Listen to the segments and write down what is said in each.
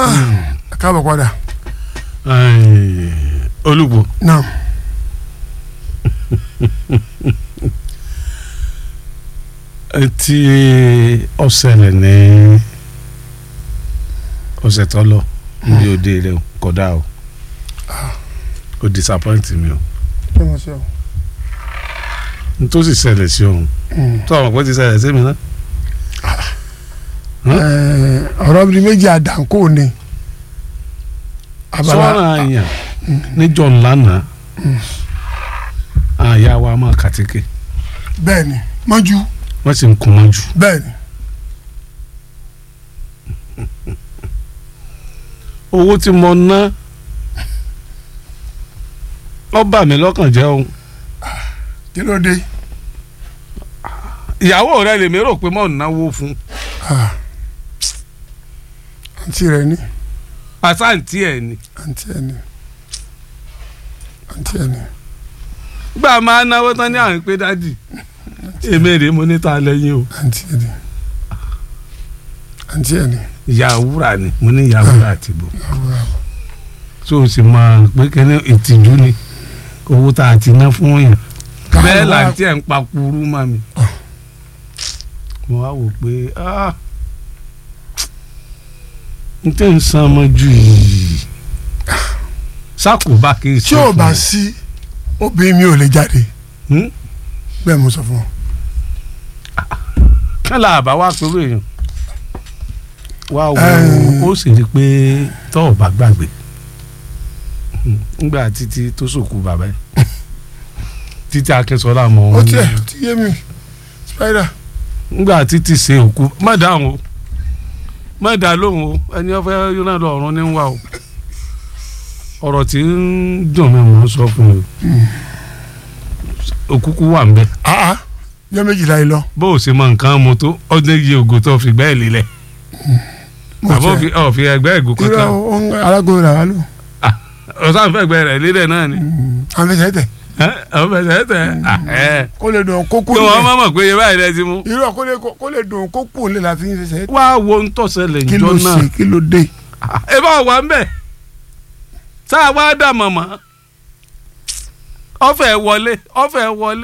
káàbọ̀ padà olùgbò náà tí ó ṣẹlẹ̀ ní ọ̀sẹ̀ tó lọ ní òde rẹ̀ kódà o ó disappoint mi o kí wọ́n ṣe o. n tó sì ṣẹlẹ̀ sí òun tó àwọn kan ti ṣẹlẹ̀ sí mi náà Ẹ, ọ̀rọ̀ bíi méjì àdànkò ni sọ́ra àyàn níjọ́ ńlánà àyà wa máa kàtíkè bẹ́ẹ̀ ni mọ́jú wọ́n sì ń kun mọ́ jù bẹ́ẹ̀ ni owó tí mo ná ó bà mí lọ́kàn jẹ́ òun kí ló dé ìyàwó rẹ lèmi rò pé mò ń náwó fún Ah. àǹtí rẹ ní àsáǹtì ẹ̀ ni àǹtí ẹ ní àǹtí ẹ ní gbà máa náwó tán ní àwọn pé dádì èmi rèé mo ní ta lẹ́yìn o àǹtí ẹ ní àǹtí ẹ ní ìyá wúrà ni mo ní ìyá wúrà àti bò àwòrán tó o sì máa pé kẹ́ni ìtìjú ni owó tá a ti ná fún yàn bẹ́ẹ̀ làǹtí ẹ̀ ń pa kúrú mọ́ mi mo wá wò pé ah, n tẹ́ ń san ọmọ jù yìí sákòbá kì í tí ò bá sí obìnrin mi ò lè jáde Hmm? bẹ́ẹ̀ mo sọ fún ọ. kálá àbá wá pẹ̀lú èèyàn wá wo Ẹ̀ẹ́n. ó sì rí i pé tọ́ ọ̀ bá gbàgbé ngbà títí tó sòkú bàbá ẹ̀ títí akínsọ́lá mọ̀ ó ọ́n tiẹ̀ ti yé mi spider ngbà títí ṣe òkú má dáhùn o má dá lóhùn o ẹni ọ̀fẹ́ yóná lọ ọ̀run ní wà o ọ̀rọ̀ tí ń dùn mí mò ń sọ fún mi òkúkú wà ń bẹ aa yọ méjìlá yìí lọ bó o ṣe mọ nǹkan mo tó ọdún yìí ògò tó fi gbẹ́ ẹ̀ lélẹ̀ mo àbọ̀ tiẹ̀ fi ẹgbẹ́ ẹ̀gò irọ́ kankan ohun alágbó rà wá lò ọ̀sán fẹ́ gbẹ rẹ̀ lílẹ̀ náà ni àwọn fẹsẹ̀ tẹ̀ àwọn fẹsẹ̀ tẹ̀ ẹ̀ kó lè dùn kókó kí wọ́n nílẹ̀ má mọ̀ pé iye báyìí rẹ ti mú. irọ́ kó lè kó lè dùn kókó nílẹ̀ la fi ń fẹsẹ̀ tẹ̀ wá wo ń tọ̀sẹ̀lẹ̀ kí ló ìjọ náà ṣe kí ló dé ẹ bá wà ń bẹ̀ tá a wá dà mọ̀mọ́ ọ̀fẹ́ wọlé ọ̀fẹ́ wọlé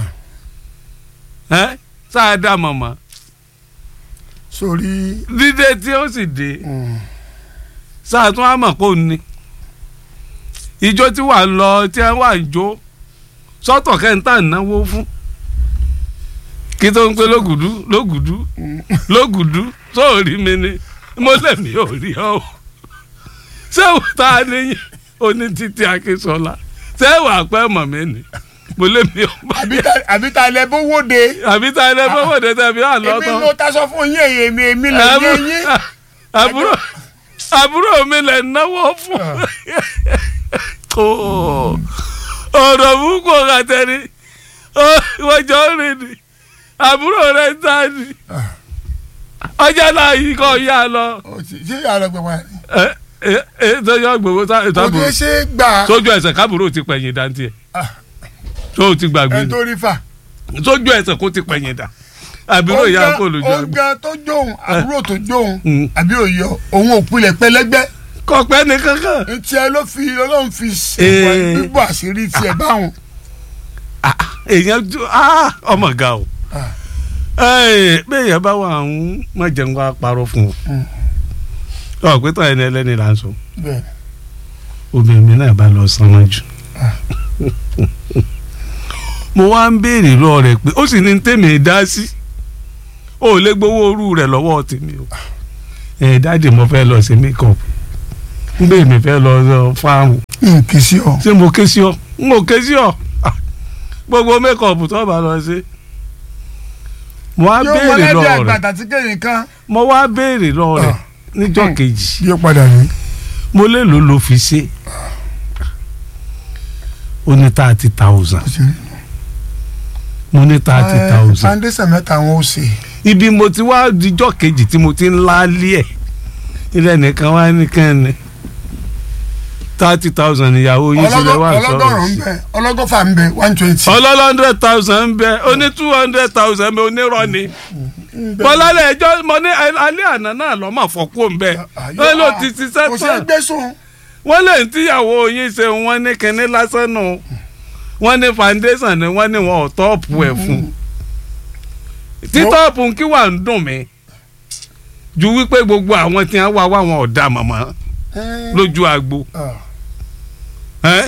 ẹ̀ tá a dà mọ̀mọ́ sórí dídé tí ó sì dé mm, sáà tún á mọ̀ pé òun ni ìjọ tí wà ń lọ tí wọ́n wà ń jó sọ́tọ̀ kẹ́ńtà náwó fún kí tó ń pé lógùdú lógùdú lógùdú sóòrí mi ni mo lẹ́mí ò rí ọ o sẹ́wọ̀n tá a níyìn oní títí akínsọ́lá sẹ́wọ̀n àpẹ́ mọ̀ mí ni mo lẹ́mí ò bá àbí ta- àbí ta lẹ bó wóde àbí tá a lẹ́ fọwọ́ dé tẹ̀bí wà èmi lọ́tọ̀ mo ta sọ fún yín èyí èmi èmi lè yé yín àbúrò àbúrò mi lè náwó fún kó ọ̀rọ̀ púpọ̀ ọ̀gá tẹ́ni wọ́n jọ ń rìn ní àbúrò rẹ̀ ń tà ní ọjà náà yìí kọ́ yá lọ Ó ti- ṣé yàrá gbẹ wá ni ẹ ẹ ẹ tọ́jú àgbèwò kò ní tábùrò ṣe é gbà sójú ẹsẹ̀ kábùrò ti pẹ̀yìn dá tiẹ̀ Ah. tó o ti gbàgbé ẹ ni tó rí fà sójú ẹsẹ̀ kó ti pẹ̀yìn dá àbúrò ìyá kò lójú àgbè ọgá tó jóun àbúrò tó jóun Mm. àbí òyọ òun ò pilẹ̀ pẹlẹgbẹ́ kọ̀pẹ́ ní kankan ntí ẹ ló fi ọlọ́run fi ṣe Eh. bíbọ̀ àṣírí tiẹ̀ báwọn. Ah, èèyàn ju ah, ọmọ ga o Ah. Ẹ́ẹ̀, béèyàn bá wà ń má jẹun wá parọ́ fún Mm. o ọ pé tọ́ ẹni ẹlẹ́ni là ń sọ bẹ́ẹ̀ obìnrin mi náà bá lọ sanwó jù mo wá ń béèrè lọ rẹ̀ pé ó sì ní tèmi dá sí ó lè gbowó orú rẹ̀ lọ́wọ́ tèmi o ẹ̀ dáàdì mo fẹ́ lọ sí makeup ń bẹ́ẹ̀ mi fẹ́ lọ lọ fáwọn n kì í sí ọ. ṣé mo ké sí ọ n ò ké sí ọ Ah, gbogbo makeup tó bá lọ sí mo wá yóò béèrè mọlẹ́bí lọ rẹ̀ àgbàtà tí kéyìn kan mo wá béèrè lọ rẹ̀ Ah. níjọ́ Hmm. kejì yóò padà ní. mo lè lò ló fi ṣe ó ní thirty thousand mo ní thirty thousand foundation mẹ́ta wọn ò ṣe. ibi mo ti wá dijọ́ kejì tí mo ti ń láálí ẹ̀ ilé nìkan wá nìkan ni thirty thousand ìyàwó yín sílẹ̀ wá sọ̀rọ̀ ọlọ́gọ́rùn-ún ń sí. bẹ ọlọ́gọ́fà ń bẹ one twenty. ọlọ́lọ́ hundred thousand ń bẹ ó ní two hundred thousand ń bẹ onírọ̀ ni bọ́lálẹ̀ ẹjọ́ mo ní alẹ́ àná náà lọ́ mà fọ́kú òǹbẹ ẹ ló ti ṣiṣẹ́ kò sí tán ẹgbẹ́ sùn. wọ́n lè ń tíyàwó yín ṣe wọ́n ní kinní lásán nù wọ́n ní foundation ni wọ́n ní wọn ò tọ́ọ̀pù ẹ̀ fún títọ́ọ̀pù kí wà ń dùn mí ju wípé gbogbo àwọn tí wọ́n wá wá wọn ò dá màmá lójú agbo ẹ́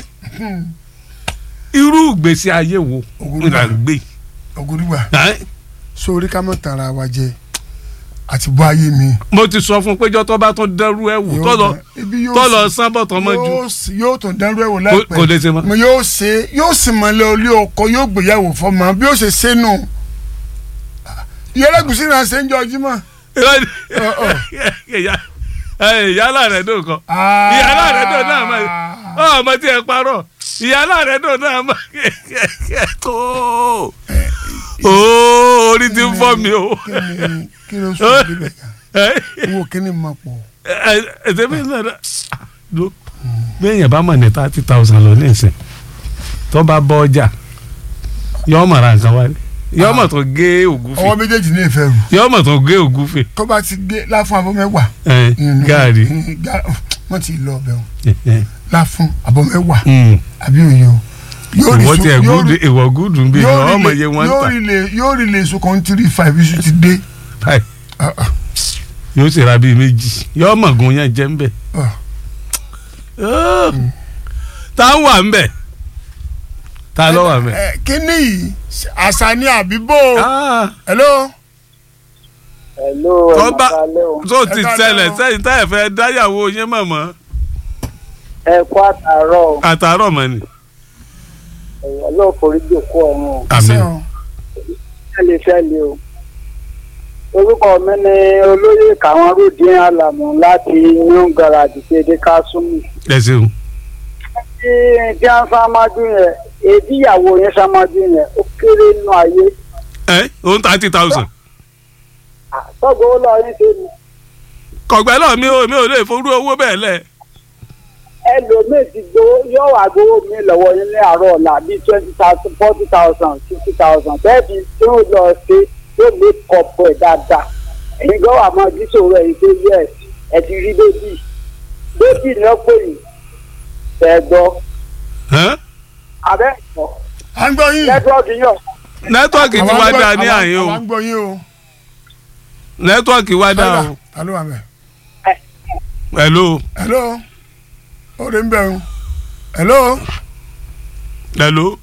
irú ìgbésí ayé wo Ògúrúgbà. là ń gbé ògùdùgbà ẹ́ sórí ká mọ̀ tara wa jẹ àti bọ́ ayé mi. mo ti sọ fún péjọ tó bá tún dẹrú ẹ wò Yóò tó lọ dán- ibi yóò tó lọ sì- sán bọ̀tọ̀ mọ́ ju yóò sì- yóò tún dánrú ẹ̀wò Kò- láìpẹ́ kò lè ṣe mọ́. mo yóò ṣe yóò sì mọ̀lẹ́ olé ọkọ yóò gbéyàwó fọmọ bí yóò ṣe ṣe nù. ìyẹlẹgùsí náà ṣe ń jọ jímọ̀. ìyálà rẹ̀ dùn kan ìyálà rẹ̀ dùn náà mọ̀ ọmọ tí ẹ parọ́ ìyálà rẹ̀ dùn náà mọ̀ tó ooo orí ti ń fọ́ mi o kí ni kí ló sùn níbẹ̀ kan owó kíní mọ̀ pọ̀. ẹsẹ̀ mi náà ló bí èèyàn bá mọ̀ ní thirty thousand lọ ní ìsìn tó bá bọ́ ọjà yọ ọmọ ra nǹkan wálé yọ ọmọ tó gé ògúfe ọwọ́ méjèèjì ní ìfẹ́ rù yọ ọmọ tó gé ògúfe tó bá ti gé láfún abọ́ mẹ́wàá. ẹ, gaari wọ́n ti lọ ọbẹ̀ wọn láfún abọ́ mẹ́wàá Mm. àbí òye o. Yóò rí ìwọ su- tí ẹ yóò gúdù rí- ìwọ gúdù ń bí yóò rí ọmọ lè- yẹ wọn ń yóò tà rí lè- yóò rí lè so kan three five iṣu ti dé. báyìí Ah, ah, yóò sì ra bíi méjì yóò mọ̀ gun yẹn jẹ́ ń bẹ̀. ah. tá ń wà ń bẹ̀ tá ló wà ń bẹ̀. Ẹ, kíní yìí àṣà ni àbíbò. Ah, hello. Hello, ẹ tó máa bá kalẹ́ o. tó ti Ẹ ká ṣẹlẹ̀ lọ. sẹ́yìn tá ẹ̀ fẹ́ dáyàwó yín mọ̀mọ́ Ẹ kú àtàárọ̀ o. àtàárọ̀ mọ́ ni. Ẹ̀yà ló forí jòkó ọ̀run o. àmín Ṣé o? Fẹ́lẹ̀ fẹ́lẹ̀ o. Orúkọ mi ni olóyè Kàwọn Rúdín Àlàmú láti New Garage Kéde Kásùmù. ẹ ṣeun. Tí tí a ń sámájú yẹn, èdí ìyàwó yẹn sámájú yẹn, ó kéré nínú ayé. ẹ òun thirty thousand. Tọ́gbọ́ ó lọ yín ṣe ni. kọ̀gbẹ́ náà mi ò mi ò lè forú owó bẹ́ẹ̀ lẹ̀. Ẹlòmíì ti gbowó yóò wá gbowó mi lọ́wọ́ yín ní àárọ̀ ọ̀la bíi twenty thousand, forty thousand, fifty thousand. Bẹ́ẹ̀ bí tí ó lọ ṣe yóò lè kọ̀pọ̀ ẹ̀ dáadáa. ẹ̀yin gan wà máa dísòro ẹ̀yin pé yes ẹ ti rí bébì bébì ni wọ́n pè yín ẹ̀ gbọ́ Ẹ́n? abẹ́ ìgbọ́ à ń gbọ́ yín. nẹ́tíwọ́ọ̀kì yàn nẹ́tíwọ́ọ̀kì ti Àwa wá ń gbọ́- dáa ní àwa- àyè o àwa ń gbọ́ yín o. nẹ́tíwọ́ọ̀kì wá dáa o. ta ló wà mẹ́. hello hello. ó lè ń bẹ̀ o. hello. hello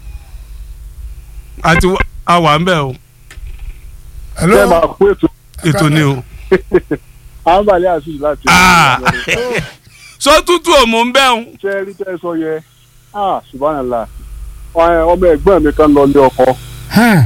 àti wá- a wà ń bẹ̀ o hello. ṣé máa kó ètò ètò ni o. àǹbálẹ̀ àṣìṣe láti Ah. sọ tútù òmù ń bẹ̀ o. ṣe rí tẹ́ sọ yẹ ah subhanallah Ọ- ọmọ ẹ̀gbọ́n mi kan lọ lé ọkọ Hmm.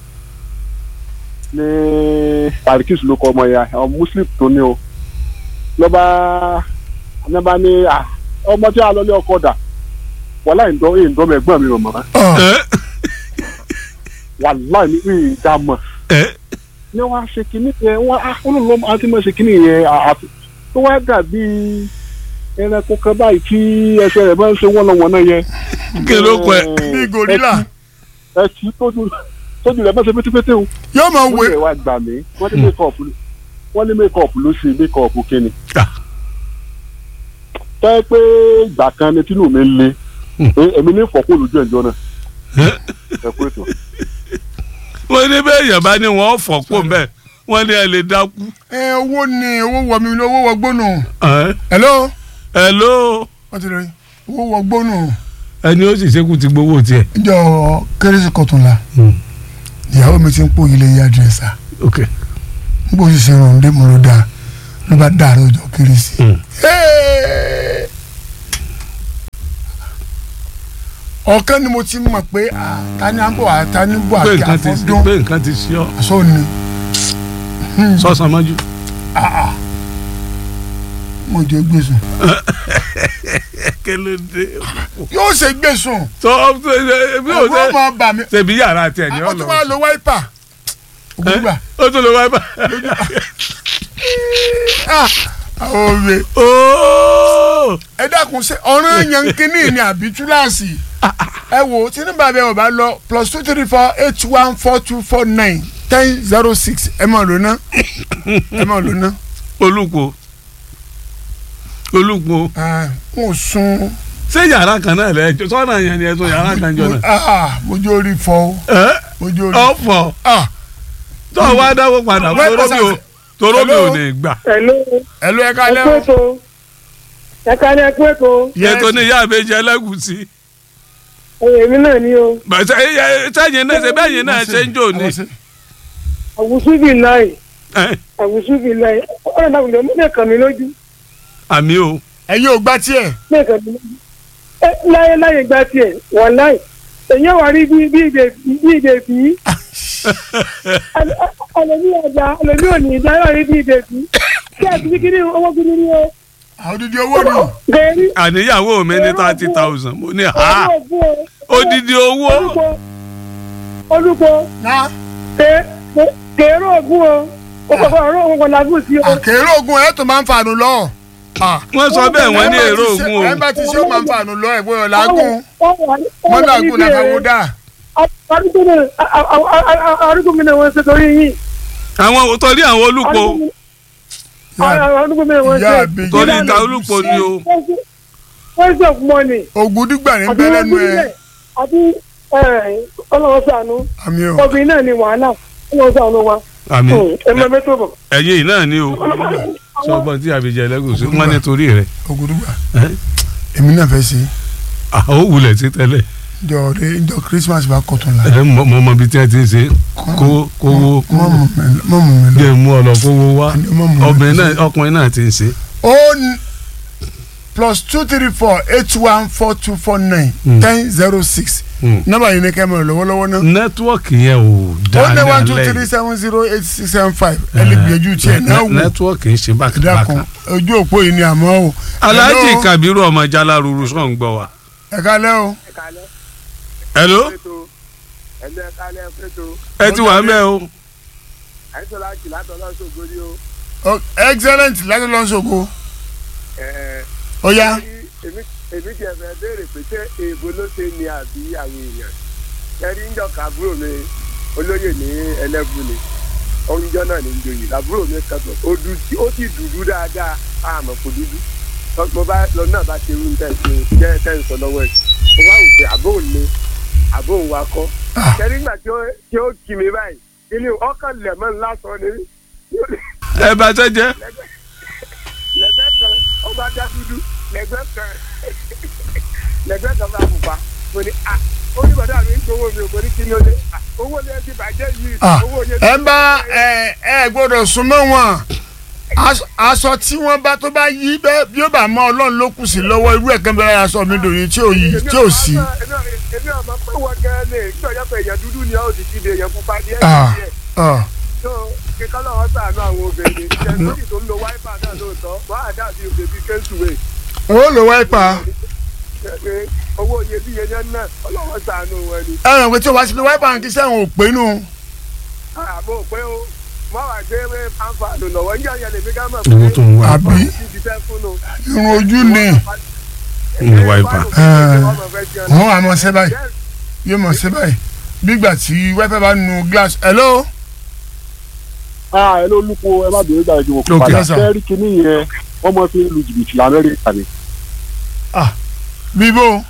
ní parikis ló kọ ọmọ yẹn ọmọ muslim tó ní o lọ́ba lọ́ba ní ah, ọmọ tí a lọ lé ọkọ dà wàhálà ìdọ́ ìdọ́mọ ẹ̀gbọ́n mi rọ̀ mọ́ Ọ̀, Ẹ́, wàhálà ní ìdààmú ẹ́, ní wọ́n á ṣe kínní yẹn wọ́n á olóòlò àti mọ̀ ṣe kínní yẹn àfi tó wá dàbí ẹranko kan báyìí tí ẹsẹ̀ rẹ̀ máa ń ṣe wọ́nlọ́wọ́nà yẹn. kí ló kọ ẹ. bí gorilla. ẹ kì í tójú tójú rẹ̀ máa ṣe pétépété o. yóò máa wọ́n wé. lè wá gbà mí wọ́n ní mékọ̀ọ̀pù wọ́n ní mékọ̀ọ̀pù ló ṣe mékọ̀ọ̀pù kíni. Ah. tẹ́ pé ìgbà kan ni tínú mi le Hmm. pé èmi ní ìfọ̀kù lójú ẹ̀jọ́ náà Ẹ́, ẹ kú ètò. wọ́n ní bẹ́ẹ̀ yẹn bá ní wọ́n fọ̀ pò mbẹ́ wọ́n ní ẹ lè dákú. ẹ owó ni owó wọ mi ni owó wọ gbónú. Ẹ́, hello. hello wọ́n ti rí owó wọ gbónú. ẹni ó sì ṣekú ti gbowó tiẹ̀. ìjọ kérésì kọtùnla Hmm, ìyàwó mi ti ń pò ilé yá dírẹ́sà ok. n kò sì ṣe irun dé mo ló dáa ló bá dàrú ọjọ́ kérésì. Hmm. Hey! ọ̀kan ni mo ti mọ̀ pé ah, ta ni à ń bọ̀ wá ta ni ń bọ̀ pé àti nǹkan ti àfọ́dún pé nǹkan ti ṣí ọ àṣọ ni sọ́sàn mọ́jú. mo jẹ́ gbèsùn kí ló dé. yóò ṣe gbèsùn tó bí o ẹ̀rọ ṣe máa bà mí ṣèbí yàrá tiẹ̀ ní ó tún ọ̀nà. máa lo wáìpà ògùnbà ó tún lọ wáyé bá. àwọn òwe ooo ẹ dákun ṣe ọ̀ràn yankini ni àbí túláàsì ẹ wò tí ní bàbá ẹ ò bá lọ plus two three four eight one four two four nine ten zero six ẹ máa lò ná ẹ máa lò ná olùkọ́ olùkọ́ n ò sun ṣé yàrá kan náà lẹ sọ́nà yẹn ni ẹ tó yàrá kan jọ náà. ah mojú orí fọ o ẹ mojú orí ọ̀fọ̀ ah tó o wá dáwọ́ padà Wait, toró mi ò toró mi ò Hello? ní gbà. ẹ̀lú ẹ ló ẹ ká lẹ́ ẹ̀kú o ètò ẹ̀ka ní ẹ̀kú ètò yẹ tó ní ìyá àbẹ́jẹ ẹlẹ́gùsí. èmi náà ni o bàtà sẹ́yìn náà ṣe bẹ́yìn náà ṣe ń jò ní. àwùsù bíi láì Ẹ, àwùsù bíi láì ọ̀rẹ́ náà wùdọ̀ mú mẹ́kàn mi lójú àmì o ẹ̀yin ò gbá tiẹ̀ mẹ́kàn mi lójú ẹ láyé láyé gba tiẹ̀ wọ́n láì èyàn wà rí bí bí ìdè bí ìdè bí ẹlòmí ọjà ẹlòmí òní ìjà yóò rí bí ìdè bí kí ẹ ti kí ní owó gidi ní o àwọn odidi owó ni gẹ̀ẹ́rí àníyàwó mi ní thirty thousand mo ní ha owó ògùn o odidi owó olùkọ́ olùkọ́ ná kèéró ògùn o òkòkò ọ̀rọ̀ òun kò lágùn sí o. àkèrè ogun ẹ̀ tó máa ń fàánù lọ. wọ́n sọ bẹ́ẹ̀ wọ́n ní èrò ògùn o ẹ bá ti ṣe ó máa ń fàánù lọ ẹ̀ bóyá làágùn wọ́n làágùn làkàwọ́ dà. arúgbó mi náà wọ́n ṣe torí yín. àwọn torí àwọn olùkọ́ arúgbó mi náà wọ́n ìyá ṣe. àbèjì torí ìta olùkọ́ ni o wọ́n ṣe mọ́ni. ogun dígbà ní bẹ́ lẹ́nu ẹ̀ àbí ọlọ́wọ́ sànú àmì ò obìnrin náà ni wàhálà ọlọ́wọ́ sànú wa. àmì ẹ máa bẹ́ tó bọ̀. ẹ̀yìn yìí náà ni o sọ́gbọ́n tí àbíjẹ ẹlẹ́gùsí wọ́n ní torí rẹ̀ ogun dígbà ẹ́ èmi náà fẹ́ ṣe àwọn òwúlẹ̀ sí tẹ́lẹ̀ jọ rẹ jọ Christmas bá kọ̀tún la. ẹ̀ mọ mọ ibi tí wọ́n ti ń ṣe kó kówó mọ mọ mi mọ mọ mi lọ. jẹ́ mú ọ lọ kówó wá mọ mọ mi lọ. obìnrin náà ọkùnrin náà ti ń ṣe. ó n- plus two three four eight one four two four nine Mm. ten zero six Mm. nọ́mbà yìí ni kẹ́mi lọ́wọ́lọ́wọ́ náà. nẹ́tíwọ́ọ̀kì yẹn ò ó dáa ní ní one two alẹ́ three yìí seven zero eight six seven five ẹ lè gbìyànjú tiẹ̀ náà wò nẹ́tíwọ́ọ̀kì ń ṣe dákun bákàbákà. ojú òpó yìí ni àmọ́ o. Alhaji Hello? Kabiru ọmọ Jalaruru sọ̀ ń gbọ́ wa. ẹ kálẹ́ o. hello ẹ̀lẹ́ kálẹ̀ fẹ́tò ẹ ti wà mẹ́ o. àìsàn láti látọ̀ lọ́sọ̀gbọ́ ni ó O- excellent láti lọ sọ̀kò ó yá èmi èmi tiẹ̀ fẹ́ béèrè pé ṣé èèbó ló ṣe ni àbí àwọn èèyàn ẹ̀rí ń jọ kàbúrò mi olóyè ní ẹlẹ́bù ni oúnjẹ náà ní joyè làbúrò mi kẹtọ ó dú ó sì dúdú dáadáa àmọ́ kò dúdú mo bá lọ náà bá ṣe irú tẹ̀ ṣe jẹ́ tẹ̀ ń sọ lọ́wọ́ ẹ̀ mo wá wò pé àbóhùn ni àbóhùn wa kọ́ ẹ̀rí ńgbà tí ó tí ó kì mí báyìí kí ni ọkàn lẹ̀mọ́ ńlá sọ ni ẹ bá tẹ́ jẹ́. lẹ́gbẹ́ kan ọba dá dúdú lẹ́gbẹ́ kan lẹ́gbẹ́ kan bá pupa mo ní a ó ní bàdá mi ń gbowó mi ò mo ní kí ni ó lé "Ah, owó lè ti bàjẹ́ yìí Ah, owó yẹn ẹ bá ẹ ẹ gbọ́dọ̀ súnmọ́ wọn Aṣọ- aṣọ tí wọ́n bá tó bá yí bẹ́ẹ̀ bí ó bá mọ Ọlọ́run ló kù sí lọ́wọ́ irú ẹ̀ kan bẹ́ẹ̀ aṣọ mi dòyìn tí ò yí tí ò sí. èmi àmọ́ pé wọ́n gan ni tí ọjọ́ pé èèyàn dúdú ni ó sì ti di èèyàn pupa díẹ̀ Ah. díẹ̀ Ah, tó kíkọ́ lọ́wọ́ sàánú àwọn obìnrin ṣẹ́ńtì tó ń lo wáìpà náà lóòótọ́ wọ́n á dàbí òbèbí kéńtùwé ó lò wáìpà owó iyebíye yẹn náà ọlọ́wọ́ sàánú wọn ni. ẹ ràn pé tí o bá ti lo wáìpà kí sẹ́wọ̀n ò pé nù. àbò pé o mọ wà gbé wé fanfààní lọ́wọ́ ń jẹ́ lèmi ká mọ̀ owó tó ń wá. Àbí? ti ṣiṣẹ́ fún un. irun ojú ni Ní wáìpà. wọ́n wà mọ̀ ṣe báyìí yóò mọ̀ ṣe báyìí bígbà tí wáìpà bá nu glass hello. ẹ ló lúpo ẹ má bèrè gbàgbé wọn kò Ok. padà Yes, sir. fẹ́ẹ́rí kínní yẹn wọ́n mọ̀ fi ń lu jìbìtì lamẹ́ríkà ni. bíbó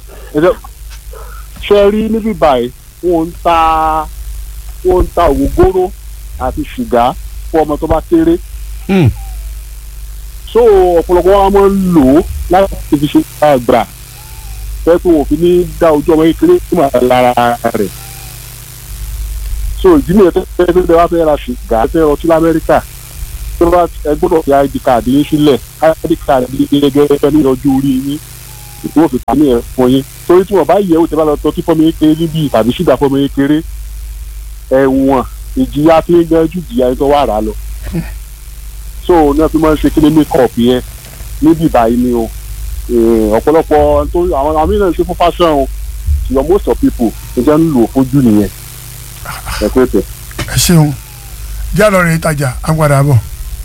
ṣe rí níbí báyìí wọ́n ń ta wọ́n ń ta ògógóró àti ṣùgá fún ọmọ tó bá kéré Hmm. so ọ̀pọ̀lọpọ̀ wa máa ń lò ó láti fi ṣe àgbà fẹ́ pé wọ́n fi ní dá ojú ọmọ kékeré tó máa lára rẹ̀ so ìdí nìyẹn tó fẹ́ fẹ́ bẹ́ẹ̀ wá fẹ́ ra ṣùgá fẹ́ ọtí lamẹ́ríkà tó bá ẹ gbọ́dọ̀ fi id card yín sílẹ̀ id card yín gẹ́gẹ́ ní ọjọ́ orí yín ìwọ́n fi tàmí ẹ̀ fún yín torí tí wọ́n bá yẹ̀ wò tẹ́ bá lọ tọ́tí fọ́mọ kékeré níbí tàbí ṣùgbà fọ́mọ kékeré ẹ̀wọ̀n ìjìyà tí ń gan ju ìjìyà yín tó wà rà lọ so náà fi máa ń ṣe kí ní makeup yẹn níbí báyìí ni o Eh, ọ̀pọ̀lọpọ̀ tó àwọn àmì náà ṣe fún fashion o ṣùgbọ́n most of people ẹ jẹ́ ń lò ó fojú nìyẹn ẹ pé tẹ̀. ẹ ṣeun jálọ rẹ ìtajà agbada bọ.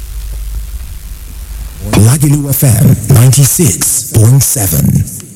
Lagelu FM 96.7.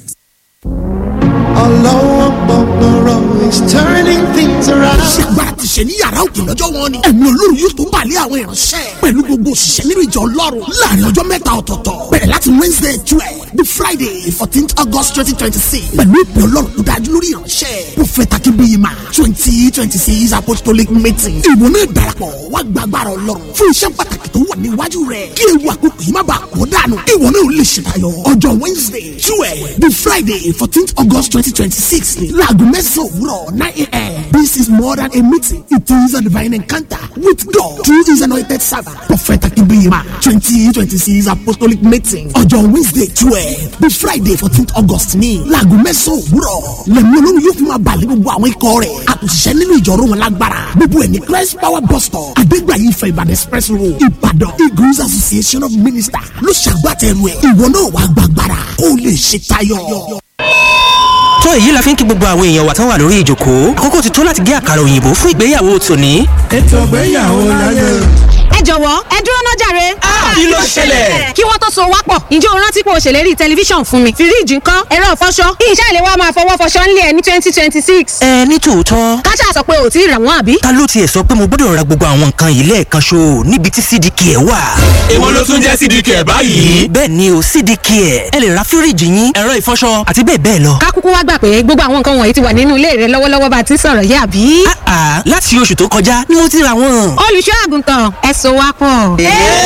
Although is turning things around. ṣègbà àti ṣe ní yàrá òkè lọ́jọ́ wọn ni ẹ̀mí olórí yóò tó balẹ̀ àwọn ìránṣẹ́ pẹ̀lú gbogbo òṣìṣẹ́ nínú ìjọ ọlọ́run láàrin ọjọ́ mẹ́ta ọ̀tọ̀ọ̀tọ̀ bẹ̀rẹ̀ láti wednesday twelve the friday fourteen august twenty twenty six pẹ̀lú ìpè ọlọ́run tó dájú lórí ìránṣẹ́ prophet akínbíyìmá twenty twenty six apostolic meeting ìwọ náà darapọ̀ wá gbàgbára ọlọ́run fún iṣẹ́ pàtàkì tó wà níwájú rẹ̀ kí ewu àkókò yìí má bàa kó dànù ìwọ náà lè ṣètayọ ọjọ́ wednesday twelve the friday fourteen august twenty twenty six ni láago mẹ́sàn-án òwúrọ̀ nine a.m. this is more than a meeting it is a divine encounter with god through his anointing servant prophet akínbíyìmá twenty twenty six apostolic meeting ọjọ́ wednesday twelve the friday fourteen august ní láago mẹ́sàn-án òwúrọ̀ lẹ́mí olórí yóò fi máa balẹ̀ gbogbo àwọn ikọ̀ rẹ̀ àtúnṣiṣẹ́ nínú ìjọ̀rọ̀ wọn lágbára gbogbo ẹ̀ ní christ power bus stop adégbàyí ìfẹ́ ìbàdàn express road ìbàdàn eagles association of ministers ló ṣàgbàtẹ̀rù ẹ̀ ìwọ náà wàá gbàgbára kó o lè ṣe tayọ tó èyí la fi ń kí gbogbo àwọn èèyàn wa tán wà lórí ìjókòó àkókò ti tó láti gé àkàrà òyìnbó fún ìgbéyàwó tòní. ètò ìgbéyàwó láyé. ẹ jọ̀wọ́ ẹ dúró náà jàre. kí ló ṣẹlẹ̀? kí wọ́n tó so wá pọ̀ ǹjẹ́ o rántí pé o ṣèlérí tẹlifíṣàn fún mi fíríìjì ńkọ́ ẹ̀rọ ìfọṣọ iṣẹ́ ìlẹ̀ wa máa fọwọ́ fọṣọ ńlẹ̀ ní twenty twenty six. ẹ ní tòótọ́ káṣá sọ pé ò tí ì rà wọ́n àbí. ta ló tiẹ̀ sọ pé mo gbọ́dọ̀ ra gbogbo àwọn nǹkan yìí lẹ́ẹ̀kan ṣo níbi tí cdk ẹ̀ wà. èwo ló tún jẹ́ cdk ẹ̀ báyìí. bẹ́ẹ̀ ni o cdk ẹ̀ ẹ lè ra fíríìjì yín ẹ̀rọ ìfọṣọ àti bẹ́ẹ̀ bẹ́ẹ̀ lọ. ká kúkú wá gbà pé gbogbo àwọn nǹkan wọ̀nyí ti wà nínú ilé rẹ lọ́wọ́lọ́wọ́ bá a ti ń sọ̀rọ̀ yìí àbí. àà láti oṣù tó kọjá ni mo ti ra wọn. olùṣọ́ àgùntàn ẹ so wá pọ̀.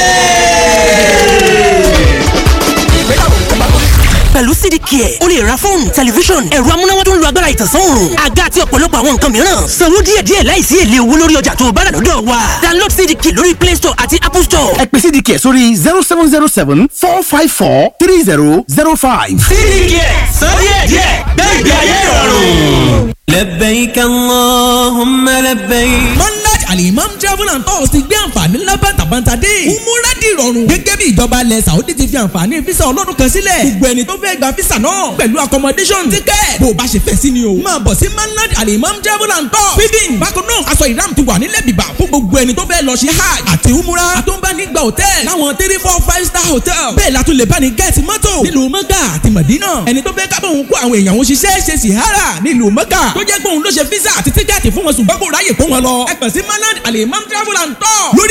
pẹ̀lú cdk ẹ̀ o lè ra fóònù tẹlifíṣọ̀n ẹ̀rọ amúnáwá tó ń lo agbára ìtànsán òòrùn àga àti ọ̀pọ̀lọpọ̀ àwọn nǹkan mìíràn sanwó díẹ̀díẹ̀ láìsí èlé owó lórí ọjà tó o bá rà lọ́dọ̀ wa download cdk lórí play store àti apple store. ẹ pè cdk sórí zero seven zero seven four five four three zero zero five. cdk sọ díẹ̀díẹ̀ gbẹ̀gbẹ̀ ayé ìrọ̀rùn. لبيك اللهم لبيك monarch alimam travel and tours ti gbé àǹfààní ńlá bàtàbàtà dé. umura di ìrọ̀rùn. gẹ́gẹ́ bí ìjọba ilẹ̀ saudi ti fi àǹfààní fisa ọlọ́dún kan sílẹ̀. gbogbo ẹni tó fẹ́ gba fisa náà pẹ̀lú accommodation ticket. bó o bá ṣe fẹ́ sí ni o. máa bọ̀ sí monarch alimam travel and tours. feeding bákan náà aṣọ ìram ti wà nílẹ̀ bìbà fún gbogbo ẹni tó fẹ́ lọ ṣe hajj àti umura. àtúnbánigba hotel láwọn three four five star hotel. bẹ́ẹ̀ la tún lè bá ní gẹ́ẹ̀tì mọ́tò nílùú mọ́gà àti mọ̀dínà. ẹni tó fẹ́ kábọ̀ òun kó àwọn èèyàn òun ṣiṣẹ́ ṣe sìhárà nílùú mọ́gà. tó jẹ́ pé òun ló ṣe físà àti tíkẹ́ẹ̀tì fún wọn ṣùgbọ́n kò ráyè kó wọn lọ. ẹ pẹ̀ sí manad alimam travel and tour. lórí